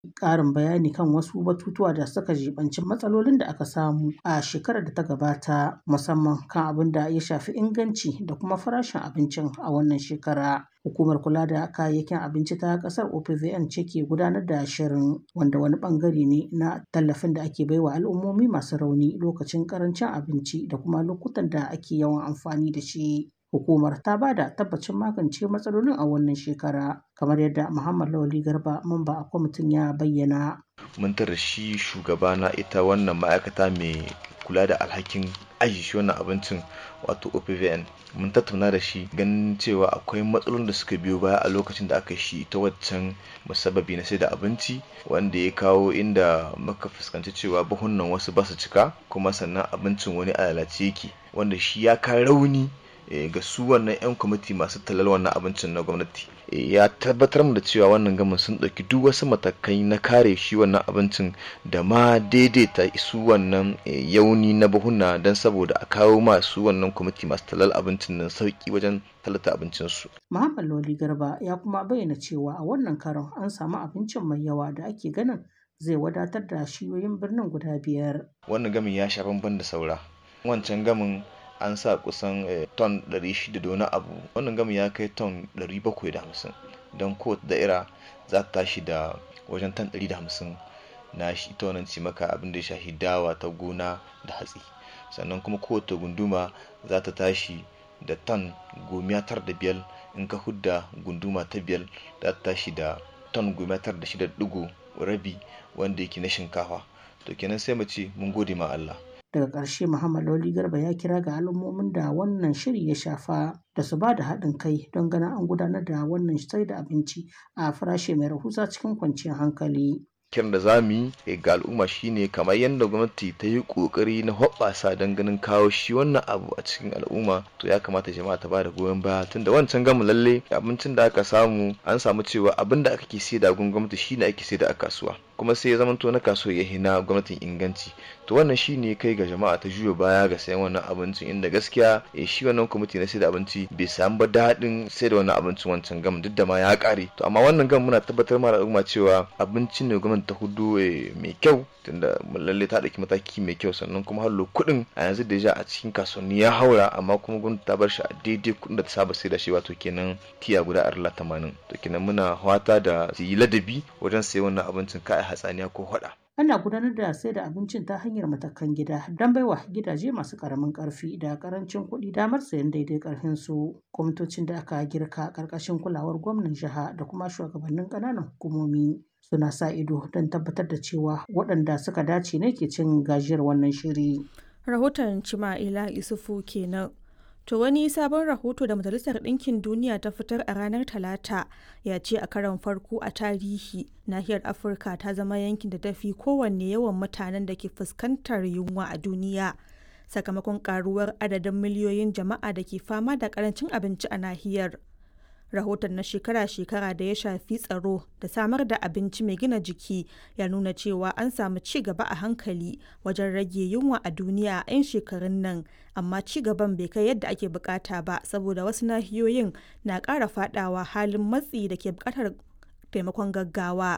ƙarin bayani kan wasu batutuwa da suka jibanci matsalolin da aka samu a shekarar da ta gabata musamman kan abin da ya shafi inganci da kuma farashin abincin a wannan shekara. Hukumar kula da kayayyakin abinci ta ƙasar OPVN ce ke gudanar da shirin wanda wani ɓangare ne na tallafin da ake baiwa al'ummomi masu rauni lokacin ƙarancin abinci da kuma lokutan da ake yawan amfani da shi. Hukumar ta ba da tabbacin magance matsalolin a wannan shekara kamar yadda Muhammad Lawali Garba mamba a kwamitin ya bayyana. Mun tara shi shugaba na ita wannan ma'aikata mai kula da alhakin aji shi wannan abincin wato OPVN mun tattauna da shi ganin cewa akwai matsalolin da suka biyo baya a lokacin da aka shi ta waccan musabbabi na sai da abinci wanda ya kawo inda muka fuskanci cewa buhunan wasu ba su cika kuma sannan abincin wani a lalace yake wanda shi ya ka rauni ga su wannan 'yan kwamiti masu talal wannan abincin na gwamnati ya tabbatar mu da cewa wannan gamin sun ɗauki duk wasu matakai na kare shi wannan abincin da ma daidaita su wannan yauni na buhuna don saboda a kawo masu wannan kwamiti masu talal abincin nan sauki wajen talata abincinsu. Muhammad Lawli Garba ya kuma bayyana cewa a wannan karon an samu abincin mai yawa da ake ganin zai wadatar da shiyoyin birnin guda biyar. Wannan gamin ya sha bamban da saura. Wancan gamin an sa kusan ton 600 da wani abu wannan gami ya kai ton 750 don kowace da'ira za ta tashi da wajen ton 150 na shi ita wannan cimaka abin da ya shafi dawa ta gona da hatsi sannan kuma kowace gunduma za ta tashi da ton gomiya tar da biyar in ka hudda gunduma ta biyar za ta tashi da ton gomiya tar da shida digo rabi wanda yake na shinkafa to kenan sai mu ce mun gode ma Allah daga ƙarshe muhammad lawli garba ya kira ga al'ummomin da wannan shiri ya shafa da su ba da haɗin kai don ganin an gudanar da wannan sai da abinci a farashi mai rahusa cikin kwanciyar hankali kiran da za mu yi ga al'umma shine kamar yadda gwamnati ta yi kokari na hoɓɓasa don ganin kawo shi wannan abu a cikin al'umma to ya kamata jama'a ta bada goyon baya tunda wancan gamu lalle abincin da aka samu an samu cewa abin da aka ke sai da gun gwamnati shine ake sai da a kasuwa kuma sai ya zama to na kasuwa ya hina gwamnatin inganci to wannan shine kai ga jama'a ta juya baya ga sayan wannan abincin inda gaskiya shi wannan kwamiti na sai da abinci bai samu ba daɗin sai da wannan abincin wancan gam duk da ma ya ƙare to amma wannan gam muna tabbatar ma al'umma cewa abincin ne gwamnati ta hudu mai kyau tunda lalle ta ɗauki mataki mai kyau sannan kuma hallo kuɗin a yanzu da ja a cikin kasuwanni ya haura amma kuma gwamnati ta bar shi a daidai kuɗin da ta saba sai da shi wato kenan tiya guda arla tamanin to kenan muna fata da su yi ladabi wajen sayan wannan abincin ka hatsaniya ko hada. Ana gudanar da sai da abincin ta hanyar matakan gida don baiwa gidaje masu karamin karfi da karancin kuɗi damar sayan daidai karfin su. Kwamitocin da aka girka karkashin kulawar gwamnan jiha da kuma shugabannin ƙananan hukumomi suna sa ido don tabbatar da cewa waɗanda suka dace ne ke cin gajiyar wannan shiri. Rahoton Cima'ila Isufu kenan. To wani sabon rahoto da Majalisar Ɗinkin Duniya ta fitar a ranar Talata ya ce a karon farko a tarihi nahiyar Afirka ta zama yankin da ta fi kowanne yawan mutanen da ke fuskantar yunwa a duniya. Sakamakon karuwar adadin miliyoyin jama'a da ke fama da karancin abinci a nahiyar. Rahoton na shekara-shekara da ya shafi tsaro da samar da abinci mai gina jiki ya nuna cewa an samu ci gaba a hankali wajen rage yunwa a duniya a 'yan shekarun nan amma ci gaban bai kai yadda ake bukata ba saboda wasu nahiyoyin na ƙara fadawa halin matsi da ke bukatar taimakon gaggawa.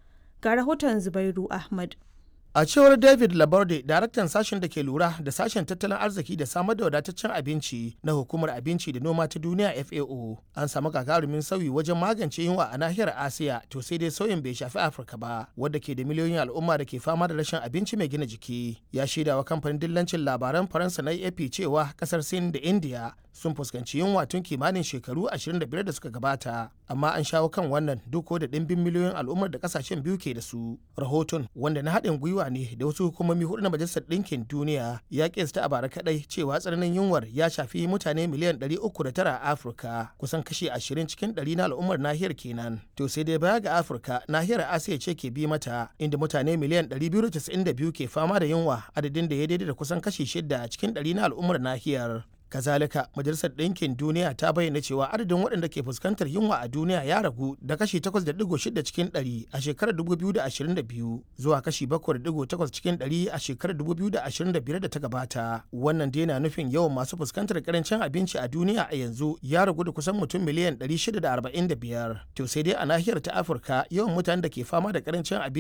Ga rahoton Zubairu Ahmad. A cewar David Laborde, daraktan sashen da ke lura da sashen tattalin arziki da samar da wadataccen abinci na hukumar abinci da noma ta duniya FAO, an samu gagarumin sauyi wajen magance yunwa a nahiyar Asiya, to sai dai sauyin bai shafi Afirka ba, wadda ke da miliyoyin al'umma da ke fama da rashin abinci mai gina jiki. Ya shaida wa kamfanin dillancin labaran Faransa na AP cewa kasar Sin da India sun fuskanci yunwa tun kimanin shekaru 25 da suka gabata amma an shawo kan wannan duk da ɗimbin miliyoyin al'ummar da kasashen biyu ke da su rahoton wanda na haɗin gwiwa ne da wasu hukumomi hudu na majalisar ɗinkin duniya ya kesta a bara kaɗai cewa tsananin yunwar ya shafi mutane miliyan 309 a afirka kusan kashi 20 cikin 100 na al'ummar nahiyar kenan to sai dai baya ga afirka nahiyar asiya ce ke bi mata inda mutane miliyan 292 ke fama da yunwa adadin da ya daidai da kusan kashi 6 cikin 100 na al'ummar nahiyar Kazalika, Majalisar Ɗinkin Duniya ta bayyana cewa adadin waɗanda ke fuskantar yunwa a duniya ya ragu da kashi 8.6 cikin 100 a shekarar 2022 zuwa kashi 7.8 cikin 100 a shekarar 2025 da ta gabata. Wannan dai na nufin yawan masu fuskantar karancin abinci a duniya a yanzu ya ragu da kusan mutum miliyan 645. To sai dai a nahiyar ta Afirka yawan mutanen da ke fama da karancin abinci